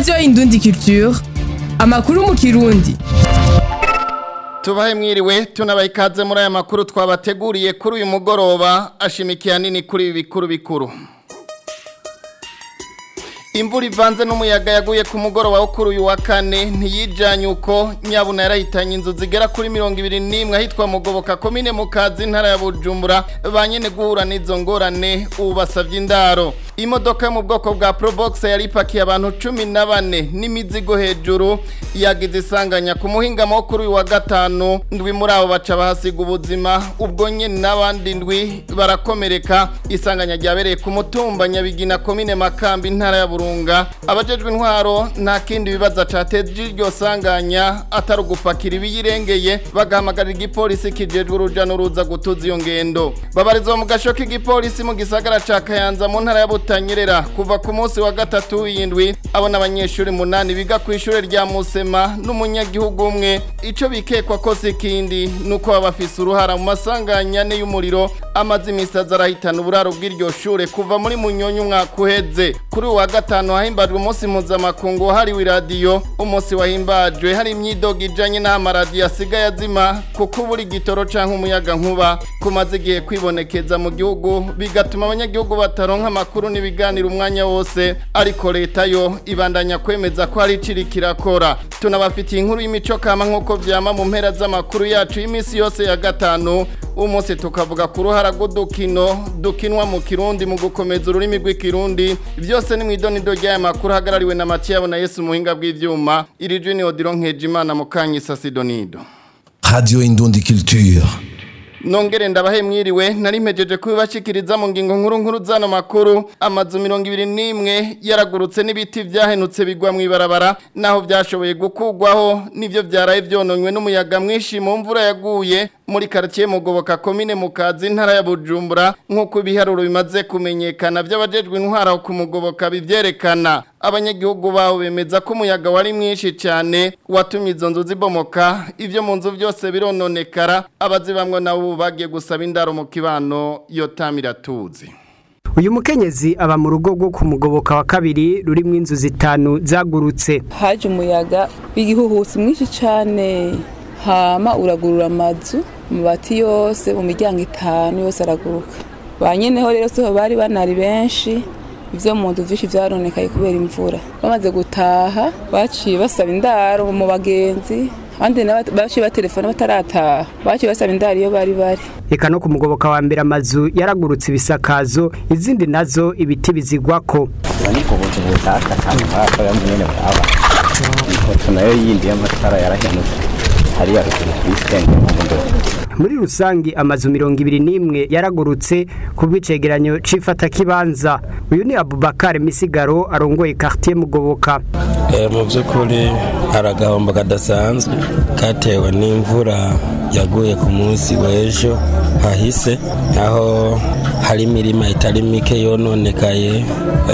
radiyo indundi culture amakuru mu kirundi tubahe mwiriwe tunabaye ikaze muri aya makuru twabateguriye kuri uyu mugoroba ashimikiye hanini kuri ibi bikuru bikuru imvura ivanze n'umuyaga yaguye ku mugoroba wo kuri uyu wa kane ntiyijanye uko nyabuna yarahitanye inzu zigera kuri mirongo ibiri n'imwe ahitwa mugoboka komine mu kazi ntara ya bujumbura banyene guhura n'izo ngorane ubu basavye indaro imodoka yo mu bwoko bwa probox yari ipakiye abantu cumi na bane n'imizigo hejuru yagize isanganya ku muhingamo wo kuri uyu wa gatanu ndwi muri abo baca bahasiga ubuzima ubwo nyene n'abandi ndwi barakomereka isanganya ryabereye ku mutumba nyabigina komine makambi ntara ya burunga abajejwe intwaro nta kindi bibaza cateje iryo sanganya atari ugupakira ibiyirengeye bagahamagarira igipolisi kijejwe uruja n'uruza gutuza iyo ngendo babarizwa mu gasho k'igipolisi mu gisagara ca kayanza mu ntara ya butanyerera kuva ku munsi wa gatatu w'indwi abona abanyeshuri munani biga ku ishure rya musema n'umunyagihugu umwe ico bikekwa ko si ikindi nuko baba bafise uruhara mu masanganya ane y'umuriro amaze imisi aza arahitana uburaro bw'iryo shure kuva muri munyonyi umwaka uheze kuri uwa gatanu hahimbajwe umunsi mpuzamakungu wahariwe iradiyo umunsi wahimbajwe hari imyidogo ijanye n'aho amaradiyo asigaye azima kuko ubura igitoro canke umuyaga nkuba kumaze igihe kwibonekeza mu gihugu bigatuma abanyagihugu bataronka amakuru n'ibiganiro umwanya wose ariko leta yo ibandanya kwemeza ko hari iciri kirakora tunabafitiye inkuru y'imico kama nk'uko vyama mu mpera z'amakuru yacu y'imisi yose ya gatanu umunsi tukavuga ku ruhara rw'udukino dukinwa mu kirundi mu gukomeza ururimi rw'ikirundi byose ni mu idonido ry'aya makuru hagarariwe na matiyabo na yesu muhinga bw'ivyuma iri jwi ni odiro nkejimana mu kanyisa sidonido Radio Indundi Culture. nongere ndabahe mwiriwe nari mpejeje kubibashikiriza mu ngingo nkuru nkuru zano makuru amazu mirongo ibiri n'imwe yaragurutse n'ibiti vyahenutse bigwa mw'ibarabara naho vyashoboye gukugwaho nivyo vyaraye vyononywe n'umuyaga mwinshi mu mvura yaguye muri quartier mugoboka komine mu kazi ntara ya bujumbura nk'uko ibiharuro bimaze kumenyekana vy'abajejwe intwara ku mugoboka bivyerekana abanyagihugu baho bemeza ko umuyaga wari mwinshi cyane watumye izo nzu zibomoka ivyo mu nzu byose birononekara abazibamwe nabo bagiye gusaba indaro mu kibano yotamira tuzi uyu mukenyezi aba mu rugo rwo ku mugoboka wa kabiri rurimwo inzu zitanu zagurutse haje umuyaga w'igihuhusi mwinshi cyane hama uragurura amazu amabati yose mu miryango itanu yose araguruka ba nyeneho rero siho bari banari benshi ivyo mu nzu vyinshi vyaronekaye kubera imvura bamaze gutaha baciye basaba indaro mu bagenzi abandi nabo baciye batelefona batarataha baciye basaba indaro iyo bari bari eka no ku mugoboka wa mbere amazu yaragurutse ibisakazo izindi nazo ibiti bizigwako nikoboje butaka kandi hapa ya mwene baba ifoto nayo yindi y'amatara yarahenutse hariya ruguru kwisenge mu ndo muri rusangi amazu mirongo ibiri n'imwe yaragurutse ku bw'icegeranyo c'ifatakibanza uyu ni abubakar misigaro arongoye quartier mugoboka mu by'ukuri hari agahombo kadasanzwe katewe n'imvura yaguye ku munsi w'ejo hahise aho hari imirima itari mike yononekaye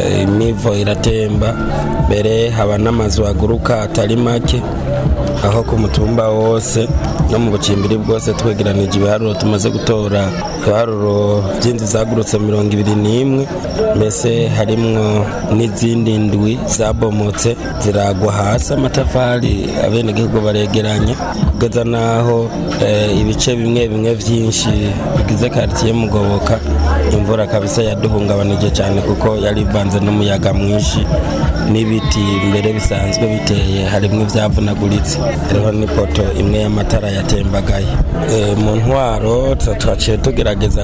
imivo iratemba mbere haba n'amazu aguruka atari make aho ku mutumba wose no mu bucimbiri bwose twegeranije ibiharuro tumaze gutora ibiharuro by'inzu zagurutse mirongo ibiri n'imwe mbese harimwo n'izindi ndwi zabomotse ziragwa hasi amatafari abenegihugu baregeranye kugeza n'aho ibice bimwe bimwe byinshi bigize karitsiye mugoboka imvura kabisa yaduhungabanije cyane kuko yari ivanze n'umuyaga mwinshi n'ibiti mbere bisanzwe biteye harimo ibyavunaguritse hariho n'ipoto imwe y'amatara yatembagaye mu ntwaro twaciye tugerageza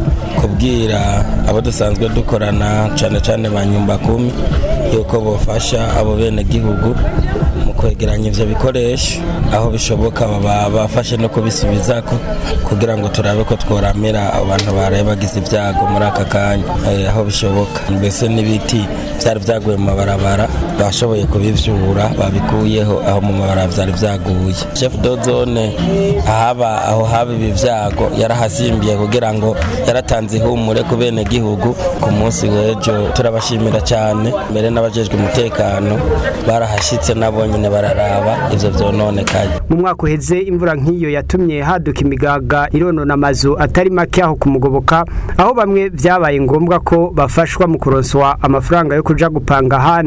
kubwira abo dusanzwe dukorana cyane cyane ba nyumba kumi yuko bafasha abo bene gihugu mu kwegeranya ivyo bikoresho aho bishoboka baba bafashe no kubisubiza ko kugira ngo turabe ko tworamira abantu baraye bagize ibyago muri aka kanya eh, aho bishoboka mbese n'ibiti byari byaguye mu mabarabara bashoboye kubivyura babikuyeho aho mu mabarabara byari byaguye chef de zone ahaba aho haba ibi vyago yarahasimbiye kugira ngo yaratanze ihumure ku bene gihugu ku munsi w'ejo turabashimira cyane mbere n'abajejwe umutekano barahashitse nabo nyine bararaba ivyo vyononekaye mu mwaka uheze imvura nk'iyo yatumye haduka imigaga ironona amazu atari make aho kumugoboka aho bamwe vyabaye ngombwa ko bafashwa mu kuronswa amafaranga yo kuja gupanga ahandi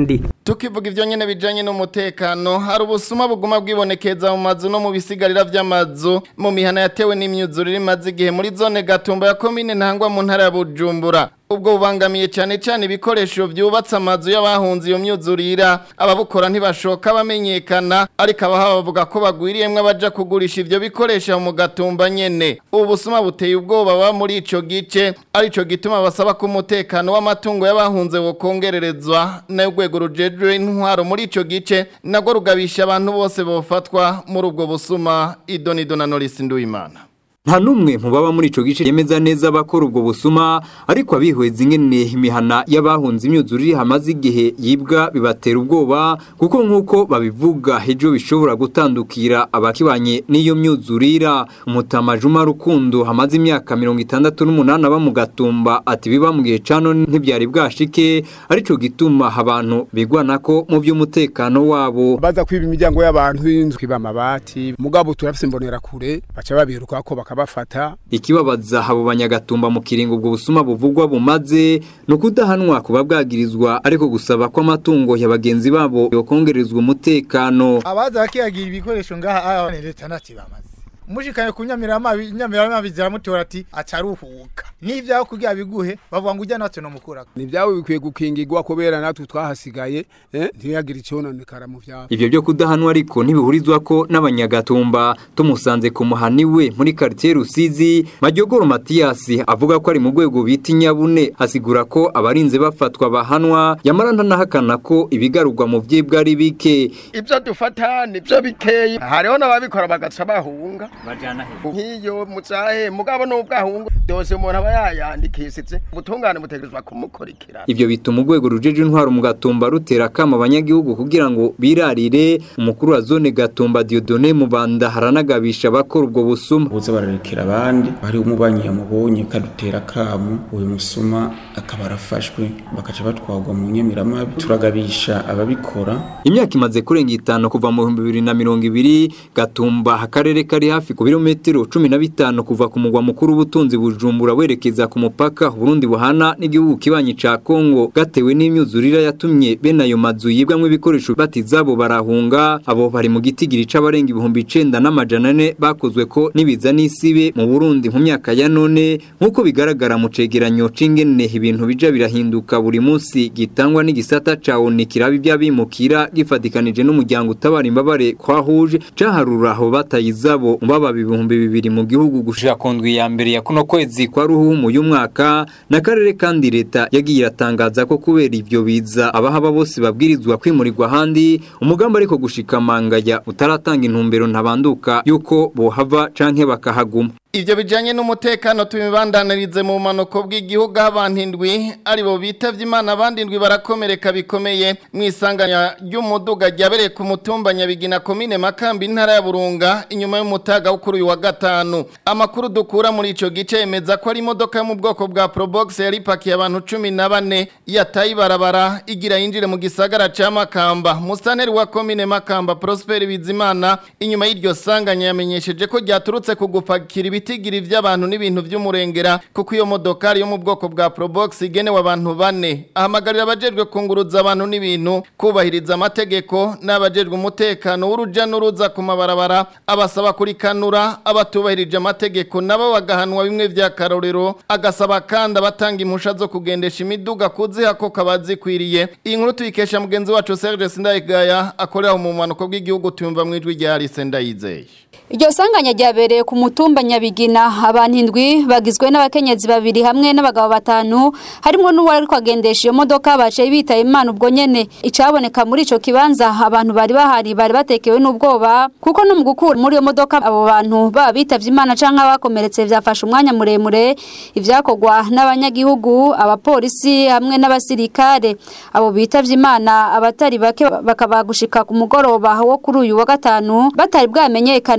tukivuga ivyo nyene bijanye n'umutekano hari ubusuma buguma bwibonekeza mu mazu no mu bisigarira vy'amazu mu mihana yatewe n'imyuzurire imaze igihe muri zone gatumba ya komine ntangwa mu ntara ya bujumbura ubwo bubangamiye cyane cyane ibikoresho byubatse amazu y'abahunze iyo myuzurira ababukora ntibashoka bamenyekana ariko abaha bavuga ko bagwiriyemwe abaja kugurisha ivyo bikoresho mu gatumba nyene ubu busuma buteye ubwoba baba muri ico gice arico gituma basaba ko umutekano w'amatungo y'abahunze wokongererezwa nayo urwego rujejwe intwaro muri ico gice nagwo rugabisha abantu bose bofatwa muri ubwo busuma idonido na Norris Nduwimana nta n'umwe mu baba muri ico gice yemeza neza abakora ubwo busuma ariko abihweza ingene imihana y'abahunze imyuzurire hamaze igihe yibwa bibatera ubwoba kuko nk'uko babivuga ejo bishobora gutandukira abakibanye n'iyo myuzurira umutama Juma Rukundo hamaze imyaka mirongo itandatu n'umunani aba mu gatumba ati biba mu gihe cano ntibyari bwashike arico gituma abantu bigwana ko mu by'umutekano wabo baza kwiba imiryango y'abantu y'inzu kwiba amabati mugabo turafise imbonera kure baca babiruka ko bakabafata ikibabaza abo banyagatumba mu kiringo ubwo busuma buvugwa bumaze ni ukudahanwa kuba bwagirizwa ariko gusaba ko amatungo ya bagenzi babo yokongerezwa umutekano abaza bakiyagira ibikoresho ngaha aya leta ntacyo bamaze umushikanye ku nyamiramabi nyamiramabi ziramutora ati acaruhuka n'ivyaho kugira biguhe bavuga ngo ujya natwe no mukura ni byawe bikwiye gukingirwa kubera natwe twahasigaye eh ntiyagira icononekara mu vyabo ivyo byo kudahanwa ariko ntibihurizwa ko n'abanyagatumba tumusanze ku muhani we muri quartier Rusizi Majogoro Mathias avuga ko ari mu rwego bita inyabune asigura ko abarinze bafatwa bahanwa yamara ntanahakana ko ibigarurwa mu vyibwa ari bike ibyo dufata nibyo bikeye hariho n'ababikora bagaca bahunga bajana he nk'iyo mucahe mugabo n'ubwahungu dose umuntu aba yayandikishitse ubutungane butegerezwa kumukurikira ivyo bituma urwego rujeje intwaro mu gatumba rutera akama abanyagihugu kugira ngo birarire umukuru wa zone gatumba Dieudonné Mubanda haranagabisha abakora ubwo busuma buza bararekera abandi bari umubanyi yamubonye kadutera kamu uyu musuma akaba arafashwe bakaca batwagwa mu nyemiramabi turagabisha ababikora imyaka imaze kurenga itanu kuva mu bihumbi bibiri na mirongo ibiri gatumba akarere kari hafi ku birometero cumi na bitanu kuva ku mugwa mukuru w'ubutunzi bujumbura werekeza ku mupaka Burundi buhana n'igihugu kibanyi ca Kongo gatewe n'imyuzurira yatumye bene ayo mazu yibwamwo ibikoresho batizabo barahunga abo bari mu gitigiri c'abarenga ibihumbi icenda n'amajana ane bakozwe ko nibiza n'isibe mu Burundi mu myaka ya none nk'uko bigaragara mu cegeranyo c'ingene ibintu bija birahinduka buri munsi gitangwa n'igisata ca ONU kiraba ivy'abimukira gifatikanije n'umuryango utabara imbabare kwa huje caharura aho batayizabo mu baba ibihumbi bibiri mu gihugu gushika ku ndwi ya mbere ya kuno kwezi kwa ruhumu y'umwaka n'akarere kandi leta yagiye iratangaza ko kubera ivyo biza abahaba bose babwirizwa kwimurirwa ahandi umugambi ariko gushika mangaya utaratanga intumbero ntabanduka yuko bohava canke bakahaguma Ivyo bijanye n'umutekano tubibandanirize mu manuko bw'igihugu abantu indwi ari bo bitavye Imana abandi indwi barakomereka bikomeye mu isanganya ry'umuduga ryabereye ku mutumba Nyabigina komine Makambi intara ya Burunga inyuma y'umutaga wo kuri uyu wa gatanu amakuru dukura muri ico gice yemeza ko ari imodoka yo mu bwoko bwa Probox yari pakiye abantu 14 yataye barabara igira yinjire mu gisagara ca Makamba mustaneri wa komine Makamba Prosper Bizimana inyuma y'iryo sanganya yamenyesheje ko ryaturutse kugupakira ibitigiri vy'abantu n'ibintu vy'umurengera kuko iyo modokari yo mu bwoko bwa Probox igenewe abantu bane ahamagarira abajejwe kunguruza abantu n'ibintu kubahiriza amategeko n'abajejwe umutekano w'uruja n'uruza ku mabarabara abasaba kurikanura abatubahirije amategeko nabo bagahanwa bimwe vya karorero agasaba kandi abatanga impusha zo kugendesha imiduga kuziha ko kabazikwiriye iyi nkuru tuyikesha mugenzi wacu Serge Sindayigaya akorera mu manuko bw'igihugu tuyumva mu ijwi rya Alice Ndayizeye Iryo sanganya ryabereye ku mutumba Nyabigina abantu indwi bagizwe n'abakenyezi babiri hamwe n'abagabo batanu harimo n'uwari kwagendesha iyo modoka baciye bitaye Imana ubwo nyene icaboneka muri ico kibanza abantu bari bahari bari batekewe n'ubwoba kuko no mu gukura muri iyo modoka abo bantu baba bitavye Imana canke abakomeretse vyafashe umwanya muremure ivyakogwa n'abanyagihugu abapolisi hamwe n'abasirikare abo bitavye Imana abatari bake bakaba gushika ku mugoroba wo kuri uyu wa gatanu batari bwamenyekane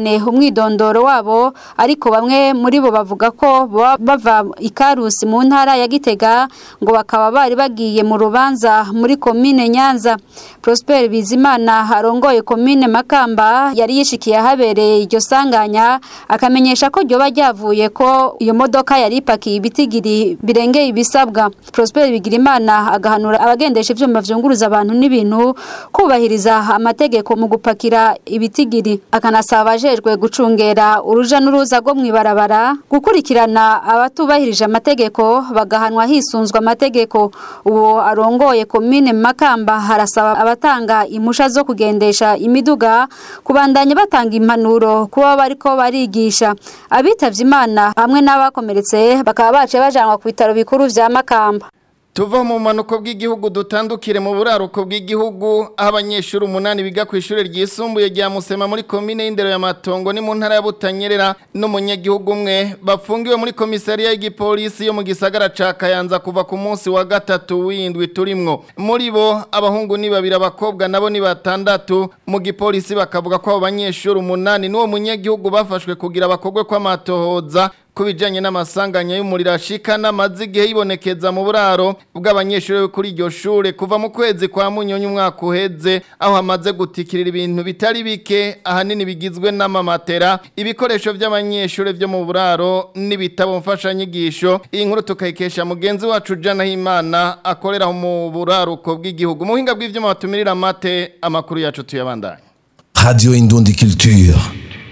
cyane umwidondoro wabo ariko bamwe muri bo bavuga ko baba bava ikarusi mu ntara ya Gitega ngo bakaba bari bagiye mu rubanza muri komine Nyanza Prosper Bizimana arongoye komine Makamba yari yishikiye ahabereye iryo sanganya akamenyesha ko ryoba ryavuye ko iyo modoka yari ipakiye ibitigiri birengeye ibisabwa Prosper Bigirimana agahanura abagendesha ivyuma vyunguruza abantu n'ibintu kubahiriza amategeko mu gupakira ibitigiri akanasaba abajejwe gucungera uruja n'uruza rwo mwibarabara gukurikirana abatubahirije amategeko bagahanwa hisunzwe amategeko uwo arongoye komine Makamba harasaba abatanga impusha zo kugendesha imiduga kubandanya batanga impanuro kuba bariko barigisha abitavye imana hamwe n'abakomeretse bakaba bace bajanwa ku bitaro bikuru vya Makamba Tuva mu manuko bw'igihugu dutandukire mu buraruko bw'igihugu aho abanyeshuri umunani biga ku ishuri ryisumbuye rya Musema muri komine y'indero ya Matongo ni mu ntara ya Butanyerera n'umunyagihugu umwe bafungiwe muri komisariya y'igipolisi yo mu gisagara ca Kayanza kuva ku munsi wa gatatu w'indwi turimwo muri bo abahungu ni babiri abakobwa nabo ni batandatu mu gipolisi bakavuga ko abo banyeshuri umunani n'uwo munyagihugu bafashwe kugira bakogwe kw'amatohoza kubijanye n'amasanganya y'umuriro ashika n'amazi igihe yibonekeza mu buraro bw'abanyeshuri bo kuri iryo shure kuva mu kwezi kwa munyonyi umwaka uheze aho hamaze gutikirira ibintu bitari bike ahanini bigizwe n'amamatera ibikoresho by'abanyeshuri byo mu buraro n'ibitabo mfashanyigisho iyi nkuru tukayikesha mugenzi wacu Jana Himana akorera mu buraruko bw'igihugu mu buhinga bw'ivyuma batumirira amate amakuru yacu tuyabandanye Radio Indundi Culture.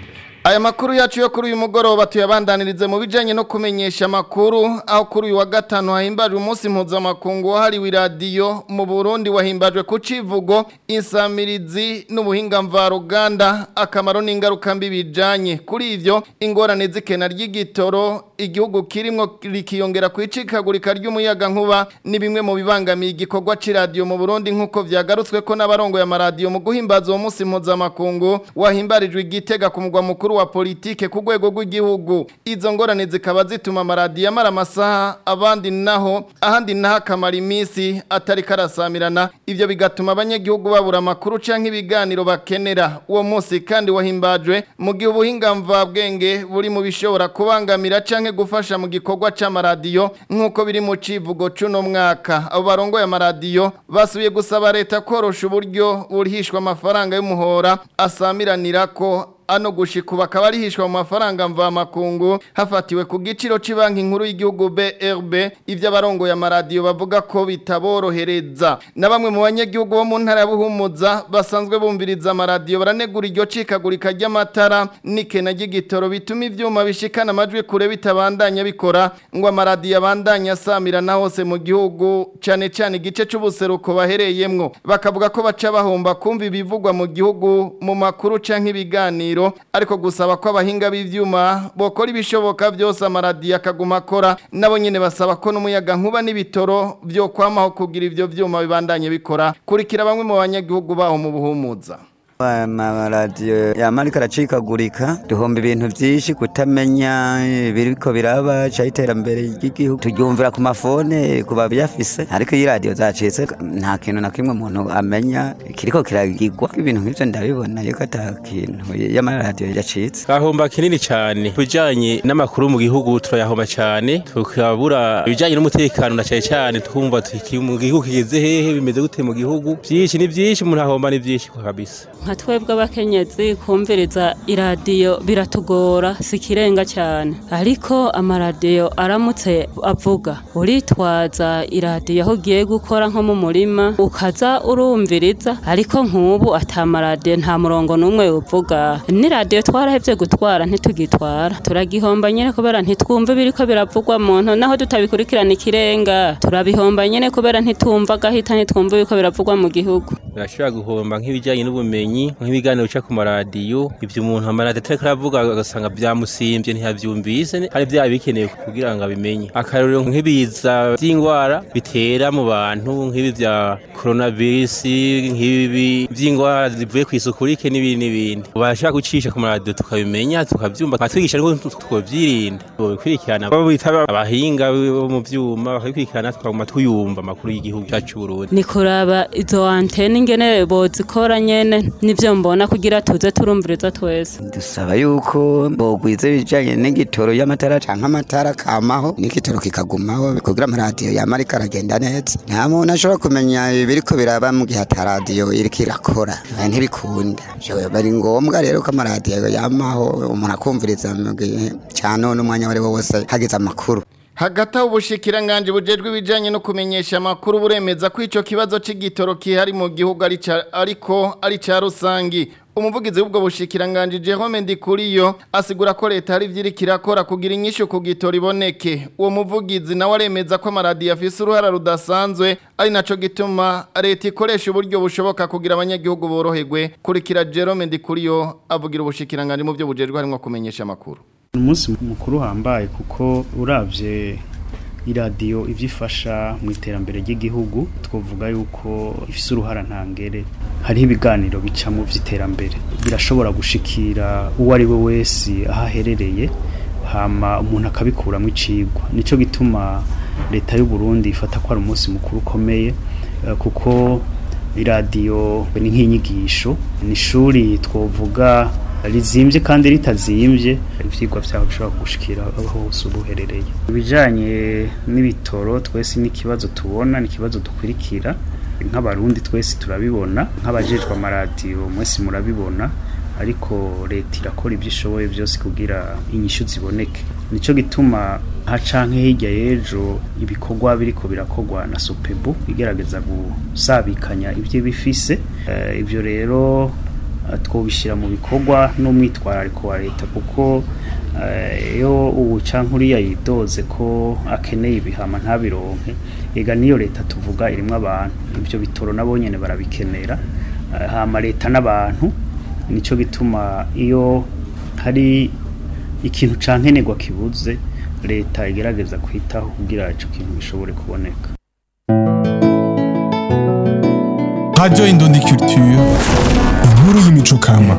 Aya makuru yacu yo kuri uyu mugoroba tuyabandanirize mu bijanye no kumenyesha amakuru aho kuri uyu wa gatanu hahimbajwe umunsi mpuzamakungu wahariwe iradiyo mu Burundi wahimbajwe ku civugo insamirizi n'ubuhinga mvaruganda akamaro n'ingaruka mbi bijanye kuri ivyo ingorane z'ikena ry'igitoro igihugu kirimwo rikiyongera kwicikagurika ry'umuyaga nkuba ni bimwe mu bibangamiye igikorwa c'iradiyo mu Burundi nk'uko vyagarutswe ko n'abarongo ya maradiyo mu guhimbaza uwo munsi mpuzamakungu wahimbarijwe igitega ku mugwa mukuru wa politike ku rwego rw'igihugu izo ngorane zikaba zituma amaradiyo amara amasaha abandi naho ahandi naho akamara iminsi atari karasamirana ibyo bigatuma abanyagihugu babura amakuru cyangwa ibiganiro bakenera uwo munsi kandi wahimbajwe mu gihe ubuhinga mvabwenge buri mu bishobora kubangamira cyangwa gufasha mu gikorwa cy'amaradiyo nk'uko biri mu civugo c'uno mwaka abo barongoye amaradiyo basubiye gusaba leta korosha uburyo burihishwa amafaranga y'umuhora asamiranira ko ano gushika bakaba arihishwa mu mafaranga mvamakungu hafatiwe ku giciro cy'ibanki nkuru y'igihugu BRB ivyo abarongoye amaradiyo bavuga ko bitaborohereza na bamwe mu banyagihugu bo mu ntara ya Buhumuza basanzwe bumviriza amaradiyo baranegura iryo cikagurika ry'amatara n'ikena ry'igitoro bituma ivyuma bishikana amajwi kure bitabandanya bikora ngo amaradiyo abandanya asamirana hose mu gihugu cane cane igice c'ubuseruko bahereyemwo bakavuga ko baca bahomba kumva ibivugwa mu gihugu mu makuru canke ibiganiro ariko gusaba ko abahinga b'ivyuma bokora ibishoboka byose amaradiyo akaguma akora nabo nyene basaba ko n'umuyaga nkuba n'ibitoro byo kwamaho kugira ivyo vyuma bibandanye bikora kurikira bamwe mu banyagihugu baho mu buhumuza amaradiyo yamarika aracikagurika duhomba ibintu byinshi kutamenya ibiriko biraba ca iterambere ry'igihugu turyumvira ku mafone ku babiyafise ariko iyo radiyo zacitse nta kintu na kimwe umuntu amenya kiriko kiragirwa ibintu nk'ivyo ndabibona yuko ata kintu y'amaradiyo yacitse ahomba kinini cyane kubijanye n'amakuru mu gihugu turayahomba cyane tukabura ibijanye n'umutekano na cyane cyane twumva tuki mu gihugu kigeze hehe bimeze gute mu gihugu byinshi ni byinshi umuntu ahomba ni byinshi kabisa nka twebwe abakenyezi kumviriza iradiyo biratugora si ikirenga cyane ariko amaradiyo aramutse avuga uritwaza iradiyo aho ugiye gukora nko mu murima ukaza urumviriza ariko nk'ubu atamaradiyo nta murongo n'umwe uvuga n'iradiyo twarahevye gutwara ntitugitwara turagihomba nyene kubera ntitwumva ibiriko biravugwa muntu naho tutabikurikirana ikirenga turabihomba nyene kubera ntitumva gahita ntitwumva ibiriko biravugwa mu gihugu urashobora guhomba nk'ibijyanye n'ubumenyi nk'ibiganiro bica ku maradiyo ibyo umuntu amaradiyo atari aravuga agasanga byamusimbye ntiyabyumvise hari byaba bikenewe kugira ngo abimenye akarorero nk'ibiza by'indwara bitera mu bantu nk'ibi bya coronavirus nk'ibi by'indwara zivuye ku isuku rike n'ibindi n'ibindi ubasha gucisha ku maradiyo tukabimenya tukabyumva bakatwigisha ariko tukabyirinda bikurikirana abo bitaba abahinga bo mu byuma bakabikurikirana tukaguma tuyumva amakuru y'igihugu cyacu Burundi ni kuraba izo antene ingene bozikora nyene nivyo mbona kugira tuze turumviriza twese dusaba yuko bogwiza ibijanye n'igitoro y'amatara canke amatara kamaho n'igitoro kikagumaho kugira amaradiyo yama ariko aragenda neza nta muntu ashobora kumenya ibiriko biraba mu gihe ata radiyo iriko irakora Eh, ntibikunda Jewe, bari ngombwa rero ko amaradiyo yamaho umuntu akumviriza mu gihe ca none umwanya wari wo wose hageze amakuru hagati aho ubushikiranganje bujejwe ibijanye no kumenyesha amakuru buremeza ko ico kibazo c'igitoro kihari mu gihugu ari ca- ariko ari ca rusangi umuvugizi w'ubwo bushikiranganje Jerome Ndikuriyo asigura ko leta hari ivyiriko irakora kugira inyishu ku gitoro iboneke uwo muvugizi nawe aremeza ko amaradiyo afise uruhara rudasanzwe ari naco gituma leta ikoresha uburyo bushoboka kugira abanyagihugu boroherwe kurikira Jerome Ndikuriyo avugira ubushikiranganje mu byo bujejwe harimwo kumenyesha amakuru umunsi mukuru uhambaye kuko uravye iradiyo ivyo ifasha mu iterambere ry'igihugu twovuga yuko ifise uruhara ntangere hariho ibiganiro bica mu vy'iterambere birashobora gushikira uwo ari we wese aho aherereye hama umuntu akabikuramwo icigwa nico gituma leta y'u Burundi ifata ko ari umunsi mukuru ukomeye eh, kuko iradiyo ni nk'inyigisho ni ishuri twovuga rizimvye kandi ritazimvye ivyigwa vyaho bishobora kugushikira aho hose uba uherereye ibijanye n'ibitoro twese n'ikibazo tubona n'ikibazo dukurikira nk'abarundi twese turabibona nk'abajejwe amaradiyo mwese murabibona ariko leta irakora ibyo ishoboye byose kugira inyishu ziboneke nico gituma nka canke hirya y'ejo ibikorwa biriko birakorwa na sopebu igerageza gusabikanya ibyo bifise Eh, ivyo rero eh, twobishyira mu bikorwa n'umwitwarariko wa leta kuko eh, iyo ubu canke uriya yidoze ko akeneye ibihama ntabironke ega niyo leta tuvuga irimwo abantu ivyo bitoro nabo nyene barabikenera Eh, hama leta n'abantu nico gituma iyo hari ikintu cankenerwa kibuze leta igerageza kwitaho kugira ico kintu gishobore kuboneka Radio Indundi Culture, inkuru y'imico kama.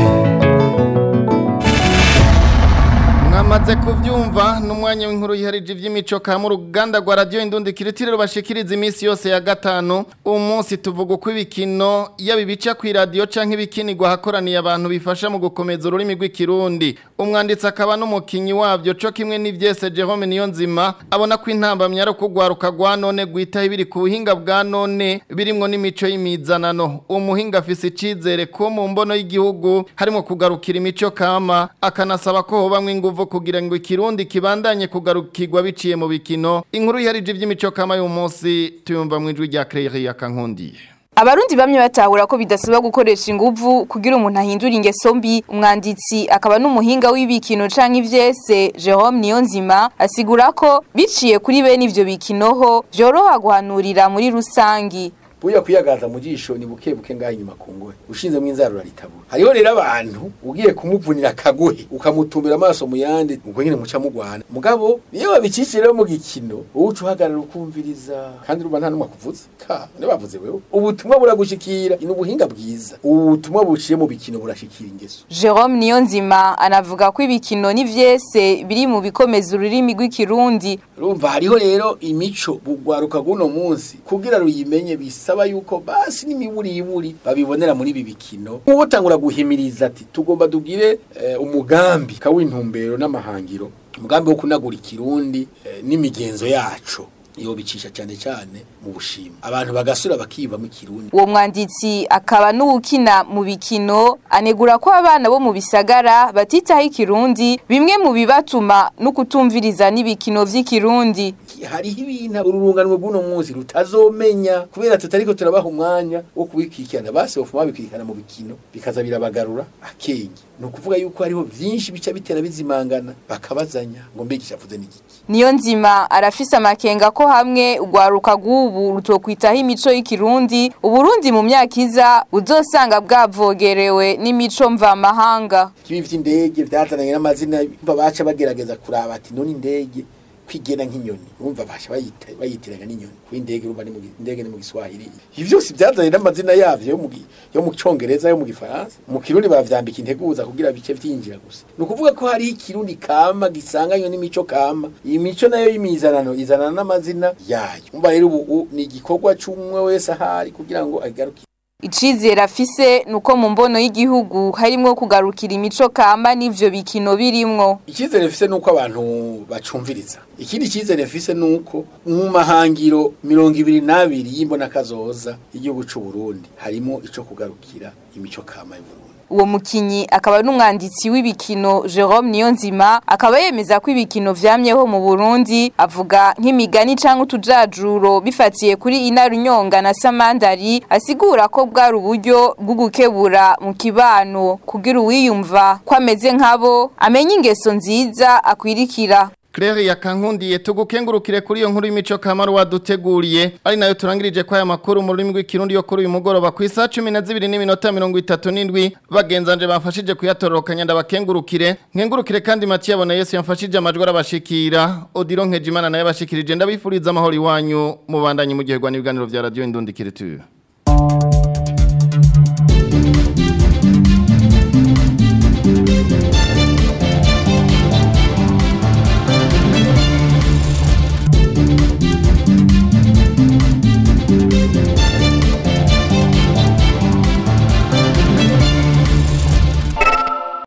mwamaze kuvyumva n'umwanya w'inkuru yiharije ivy'imico kama uruganda rwa radio indundi kiritire rubashikiriza iminsi yose ya gatanu uwo munsi tuvuga uko ibikino yaba ibica ku radio canke ibikinirwa hakoraniye abantu bifasha mu gukomeza ururimi rw'ikirundi umwanditsi akaba n'umukinyi wavyo co kimwe n'ivyese Jerome Niyonzima abona ko intambamyi ari ukugwaruka rwa none gwitaho ibiri ku buhinga bwa none birimwo n'imico y'imizanano uwo muhinga afise icizere ko mu mbono y'igihugu harimo kugarukira imico kama akanasaba ko hobamwo inguvu kugira ngo ikirundi kibandanye kugarukirwa biciye mu bikino inkuru yiharije ivy'imico kama y'uyu munsi tuyumva mu ijwi rya Claire Yakankundiye Abarundi bamwe batahura ko bidasaba gukoresha inguvu kugira umuntu ahindura ingeso mbi umwanditsi akaba n'umuhinga w'ibikino canke ivyese Jerome Niyonzima asigura ko biciye kuri bene ivyo bikinoho vyoroha guhanurira muri rusangi buya kwiyagaza mu jisho ni buke buke ngaho inyuma ku ngohe ushinzemo inzara uritabura hariho rero abantu ugiye kumuvunira akagohe ukamutumbira amaso mu yandi ubwo nyine muca mugwana mugabo niyo babicishije rero mu gikino wowe uca uhagarara ukumviriza kandi urumva nta n'umwe akuvuze ka ne bavuze wewe ubutumwa buragushikira ni ubuhinga bwiza ubutumwa buciye mu bikino burashikira ingeso Jerome Niyonzima anavuga ko ibikino n'ivyese biri mu bikomeza ururimi rw'ikirundi urumva hariho rero imico bugwaruka guno munsi kugira ruyimenye bisaba yuko basi n'imiburiburi babibonera muri ibi bikino nk'ubu utangura guhimiriza ati tugomba tugire eh, umugambi kawintumbero n'amahangiro umugambi wo kunagura ikirundi eh, n'imigenzo yaco iyo bicisha cyane cyane mu bushima abantu bagasura bakiyumvamo ikirundi uwo mwanditsi akaba n'uwukina mu bikino anegura ko abana bo mu bisagara batitaho ikirundi bimwe mu bibatuma no kutumviriza n'ibikino vy'ikirundi hariho ibintu ururunganwe bw'uno munsi rutazomenya kubera tutariko turabaha umwanya wo kubikikirana basi bofuma babikikana mu bikino bikaza birabagarura akenge ni ukuvuga yuko hariho vyinshi bica bitera bizimangana bakabazanya ngo mbega ishavuze n'igiki niyo nzima arafise amakenga ko hamwe urwaruka rw'ubu rutokwitaho imico y'ikirundi uburundi mu myaka iza uzosanga bwavogerewe n'imico mvamahanga ibi vy'indege vyazananye n'amazina bumva baca bagerageza kuraba ati none indege kwigena nk'inyoni urumva basha bayita bayitiranya n'inyoni ku indege urumva ni mu gi- indege ni mu giswahili ibi byose byazanye n'amazina yavyo yo mu gi- yo mu congereza yo mu gifaransa mu kirundi bavyambika integuza kugira bice vyinjira gusa ni ukuvuga ko hari ikirundi kama gisanganywe n'imico kama iyi mico nayo y'imizanano izanana n'amazina yayo umva rero ubu u- ni igikorwa c'umwe wese ahari kugira ngo agaruke icizere afise nuko mu mbono y'igihugu harimwo kugarukira imico kamba n'ivyo bikino birimwo icyizere mfise nuko abantu bacumviriza ikindi cyizere mfise nuko mu mahangiro mirongo ibiri n'abiri y'imbona kazoza y'igihugu c'u Burundi harimo ico kugarukira imico kama y'u Burundi uwo mukinyi akaba n'umwanditsi w'ibikino Jerome Niyonzima akaba yemeza ko ibikino vyamyeho mu Burundi avuga nk'imigani canke utujajuro bifatiye kuri inarunyonga na samandari asigura ko bwari uburyo bwo gukebura mu kibano kugira uwiyumva ko ameze nkabo amenye ingeso nziza akwirikira Claire yakankundiye tugukengurukire kuri iyo nkuru y'imico kamaru waduteguriye ari nayo turangirije kwa aya makuru mu rurimi rw'ikirundi yo kuri uyu mugoroba ku isaha 12 n'iminota 37 bagenzanje bafashije kuyatororokanya ndabakengurukire nkengurukire kandi Mathieu abona Yesu yamfashije amajwi arabashikira Odiro Nkejimana naye bashikirije ndabifuriza amahoro iwanyu mubandanye mu gihe gwa n'ibiganiro vya radio Indundi Kiriture